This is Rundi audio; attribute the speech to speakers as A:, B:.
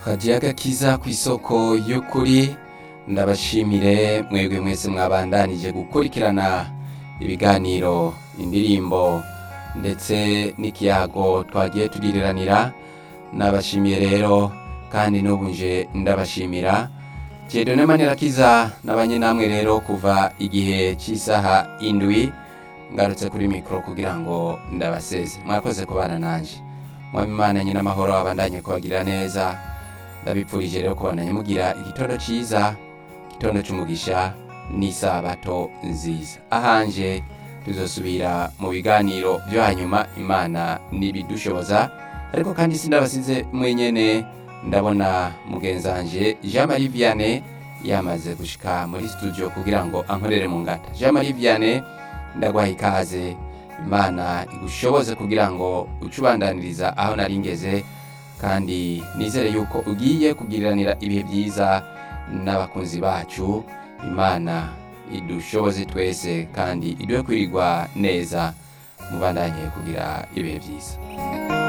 A: kagiye agakiza ku isoko y'ukuri ndabashimire mwebwe mwese mwabandanije gukurikirana ibiganiro indirimbo ndetse n'ikiyago twagiye tugiriranira nabashimiye rero kandi n'ubu nje ndabashimira Jedone Manirakiza nabanye namwe rero kuva igihe cy'isaha indwi ngarutse kuri mikoro kugira ngo ndabaseze mwakoze kubana nanje mwami imana nyine amahoro abandanye kubagirira neza ndabipfurije rero kubandanya mugira igitondo cyiza igitondo cy'umugisha n'isabato nziza ahanje tuzosubira mu biganiro byo hanyuma imana nibidushoboza ariko kandi sindabasize mwenyene ndabona mugenzanje Jean Marie Vianney yamaze gushika muri studio kugira ngo ankorere mu ngata Jean Marie Vianney ndagwaha ikaze imana igushoboze kugira ngo ucubandaniriza aho nari ngeze kandi nizere yuko ugiye kugiriranira ibihe byiza n'abakunzi bacu imana idushoboze twese kandi iduhe kwirirwa neza mubandanye kugira ibihe byiza